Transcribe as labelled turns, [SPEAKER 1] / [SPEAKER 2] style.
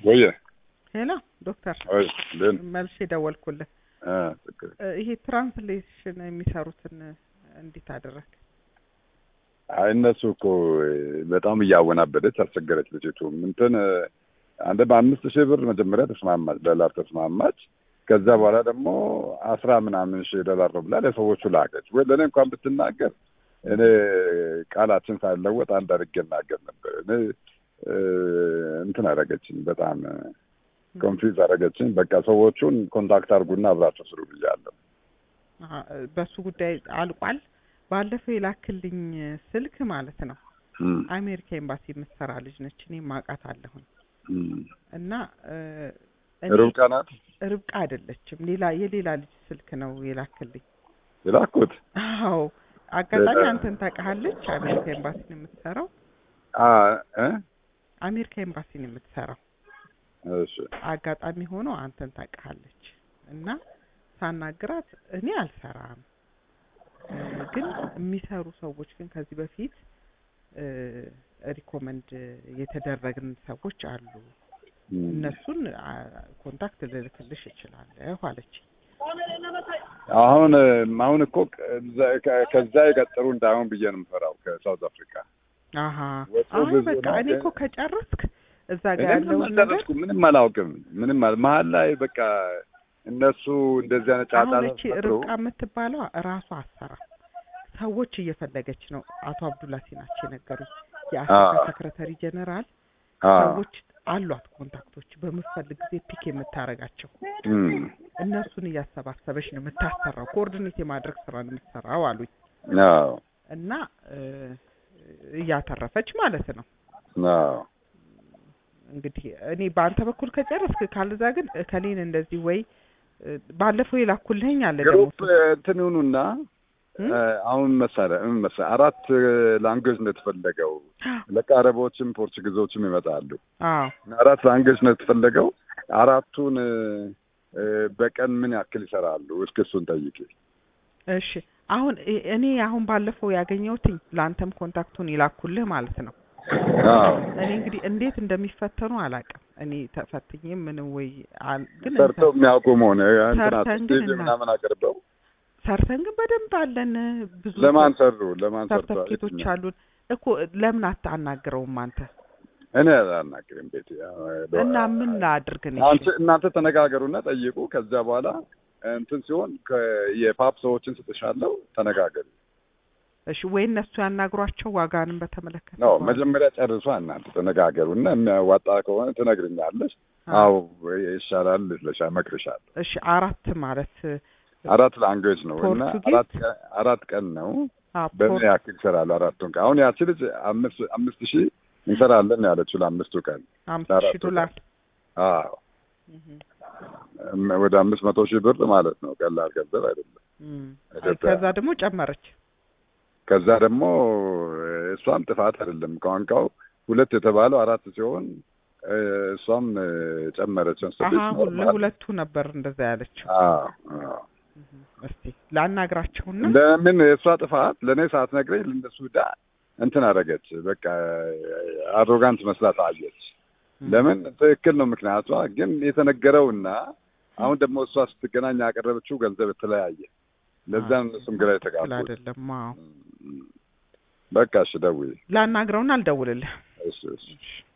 [SPEAKER 1] ወየ
[SPEAKER 2] ሄሎ ዶክተር
[SPEAKER 1] ወይ ልን
[SPEAKER 2] መልሼ ደወልኩልህ።
[SPEAKER 1] አ ትክክል
[SPEAKER 2] እ ይሄ ትራንስሌሽን የሚሰሩትን እንዴት አደረግ?
[SPEAKER 1] አይ እነሱ እኮ በጣም እያወናበደች አስቸገረች ልጅቱ። እንትን አንድ በአምስት ሺህ ብር መጀመሪያ ተስማማች፣ ዶላር ተስማማች። ከዛ በኋላ ደግሞ አስራ ምናምን ሺህ ዶላር ነው ብላ ለሰዎቹ ላከች። ወይ ለእኔ እንኳን ብትናገር እኔ ቃላችን ሳይለወጥ አንድ አድርጌ እናገር ነበር። እኔ እ እንትን አደረገችኝ፣ በጣም ኮንፊውዝ አደረገችኝ። በቃ ሰዎቹን ኮንታክት አድርጉና አብራቸው ስሩ ብያለሁ።
[SPEAKER 2] አሀ፣ በሱ ጉዳይ አልቋል። ባለፈው የላክልኝ ስልክ ማለት ነው
[SPEAKER 1] እም፣
[SPEAKER 2] አሜሪካ ኤምባሲ የምትሰራ ልጅ ነች። እኔ ማውቃት አለሁኝ
[SPEAKER 1] እም።
[SPEAKER 2] እና እ እኔ
[SPEAKER 1] ርብቃ ናት
[SPEAKER 2] ርብቃ አይደለችም፣ ሌላ የሌላ ልጅ ስልክ ነው የላክልኝ።
[SPEAKER 1] የላኩት።
[SPEAKER 2] አዎ አጋጣሚ
[SPEAKER 1] ሌላ-
[SPEAKER 2] አንተን ታውቃለች። አሜሪካ ኤምባሲ ነው የምትሰራው።
[SPEAKER 1] አ እ
[SPEAKER 2] አሜሪካ ኤምባሲ ነው የምትሰራው።
[SPEAKER 1] እሺ
[SPEAKER 2] አጋጣሚ ሆኖ አንተን ታውቃለች እና ሳናግራት እኔ አልሰራም እ ግን የሚሰሩ ሰዎች ግን ከዚህ በፊት እ ሪኮመንድ የተደረግን ሰዎች አሉ
[SPEAKER 1] እም።
[SPEAKER 2] እነሱን አ፣ ኮንታክት ልልክልሽ እችላለሁ አለች።
[SPEAKER 1] አሁን አሁን እኮ ከዛ- ከ- ከዛ የቀጠሩ እንዳይሆን ብዬ ነው የምፈራው ከሳውዝ አፍሪካ
[SPEAKER 2] አሀ
[SPEAKER 1] ወጡ
[SPEAKER 2] አይ
[SPEAKER 1] ብዙ
[SPEAKER 2] በቃ
[SPEAKER 1] ነው
[SPEAKER 2] እኔ
[SPEAKER 1] ግን-
[SPEAKER 2] እኮ ከጨረስክ እዛ
[SPEAKER 1] እኔ
[SPEAKER 2] ጋር
[SPEAKER 1] ምንም
[SPEAKER 2] ያለውን ነገር
[SPEAKER 1] አልደረስኩም። ምንም አላውቅም። ምንም አል መሀል ላይ በቃ እነሱ እንደዚህ አይነት ጫጫታ
[SPEAKER 2] አሁን እቺ
[SPEAKER 1] ፈጥሮ
[SPEAKER 2] ርብቃ የምትባለው እራሷ አሰራ ሰዎች እየፈለገች ነው። አቶ አብዱላሲ ናቸው የነገሩኝ። የአፍሪካ
[SPEAKER 1] አዎ።
[SPEAKER 2] ሰክረተሪ ጀነራል
[SPEAKER 1] አ
[SPEAKER 2] ሰዎች አሏት ኮንታክቶች በምትፈልግ ጊዜ ፒክ የምታረጋቸው
[SPEAKER 1] እም
[SPEAKER 2] እነሱን እያሰባሰበች ነው የምታሰራው። ኮኦርዲኔት የማድረግ ስራ ነው የምትሰራው አሉኝ
[SPEAKER 1] አዎ
[SPEAKER 2] እና እ እያተረፈች ማለት ነው።
[SPEAKER 1] አዎ
[SPEAKER 2] እንግዲህ እኔ በአንተ በኩል ከጨረስክ ካልዛ ግን ከሌን እንደዚህ ወይ እ ባለፈው የላኩልህኝ አለ ደግሞ
[SPEAKER 1] ግሩፕ እንትን ይሁኑና
[SPEAKER 2] እም?
[SPEAKER 1] እ አሁን መሳሪያ ምን መሳሪያ አራት ላንጉዌጅ ነው የተፈለገው። ለካ አረቦችም ፖርቹጊዞችም ይመጣሉ።
[SPEAKER 2] አዎ
[SPEAKER 1] አራት ላንጉዌጅ ነው የተፈለገው። አራቱን እ እ በቀን ምን ያክል ይሰራሉ? እስኪ እሱን ጠይቂ።
[SPEAKER 2] እሺ አሁን እ- እኔ አሁን ባለፈው ያገኘሁትኝ ለአንተም ኮንታክቱን ይላኩልህ ማለት ነው።
[SPEAKER 1] አዎ
[SPEAKER 2] እኔ እንግዲህ እንዴት እንደሚፈተኑ አላውቅም። እኔ ተፈትኜ ምን ወይ አል- ግን
[SPEAKER 1] ሰርተው የሚያውቁ መሆን እንትና
[SPEAKER 2] ሰርተን ግን
[SPEAKER 1] ስቴጅ
[SPEAKER 2] እና-
[SPEAKER 1] ምናምን አቅርበው
[SPEAKER 2] ሰርተን ግን በደንብ አለን ብዙ
[SPEAKER 1] ለማን ሰሩ? ለማን ሰርተዋል?
[SPEAKER 2] ሰርተፍኬቶች
[SPEAKER 1] የትኛው?
[SPEAKER 2] አሉን እኮ ለምን አታናግረውም አንተ?
[SPEAKER 1] እኔ አላናግርም ቤት
[SPEAKER 2] እና ምን ላድርግ እኔ?
[SPEAKER 1] አንተ እናንተ ተነጋገሩና ጠይቁ። ከዚያ በኋላ እንትን ሲሆን ከ- የፓፕ ሰዎችን ስጥሻለሁ ተነጋገሩ።
[SPEAKER 2] እሺ ወይ እነሱ ያናግሯቸው ዋጋንም በተመለከተ
[SPEAKER 1] ነው
[SPEAKER 2] በኋላ።
[SPEAKER 1] መጀመሪያ ጨርሷ እናንተ ተነጋገሩ እና የሚያዋጣ ከሆነ ትነግርኛለሽ።
[SPEAKER 2] አዎ።
[SPEAKER 1] አዎ ይሻላል ልሻ መክርሻለሁ።
[SPEAKER 2] እሺ አራት ማለት
[SPEAKER 1] አራት ላንጉዌጅ ነው እና
[SPEAKER 2] ፖርቱጊዝ?
[SPEAKER 1] አራት ቀን- አራት ቀን ነው
[SPEAKER 2] አ
[SPEAKER 1] በምን
[SPEAKER 2] ፖር-
[SPEAKER 1] ያክል ይሰራሉ? አራቱን ቀን አሁን ያቺ ልጅ አምስት አምስት ሺህ እንሰራለን ነው ያለችው ለአምስቱ ቀን።
[SPEAKER 2] አምስት
[SPEAKER 1] ለአራቱ
[SPEAKER 2] ሺህ ዶላር
[SPEAKER 1] አዎ
[SPEAKER 2] እህ
[SPEAKER 1] እም፣ ወደ አምስት መቶ ሺህ ብር ማለት ነው። ቀላል ገንዘብ አይደለም።
[SPEAKER 2] እም።
[SPEAKER 1] ኢትዮጵያ-
[SPEAKER 2] ከዛ ደግሞ ጨመረች።
[SPEAKER 1] ከዛ ደግሞ እሷም ጥፋት አይደለም ቋንቋው ሁለት የተባለው አራት ሲሆን እ፣ እሷም እ፣ ጨመረች።
[SPEAKER 2] አሀ
[SPEAKER 1] ስድስት
[SPEAKER 2] ሁሉ
[SPEAKER 1] ኖርማል።
[SPEAKER 2] ለሁለቱ ነበር እንደዛ ያለችው።
[SPEAKER 1] አዎ አዎ።
[SPEAKER 2] እህ። እስቲ ላናግራቸውና
[SPEAKER 1] ለምን የእሷ ጥፋት ለእኔ ሳትነግረኝ ለእነሱ ዳ እንትን አደረገች። በቃ አሮጋንት መስላት አየች። ለምን ትክክል ነው ምክንያቷ። ግን የተነገረውና አሁን ደግሞ እሷ ስትገናኝ ያቀረበችው ገንዘብ የተለያየ። ለዛ ነው እነሱም ግራ
[SPEAKER 2] ትክክል
[SPEAKER 1] የተጋቡት።
[SPEAKER 2] አይደለም። አዎ
[SPEAKER 1] በቃ እሺ፣ ደውዪ።
[SPEAKER 2] ላናግረውና አልደውልልህ።
[SPEAKER 1] እሺ እሺ
[SPEAKER 2] እሺ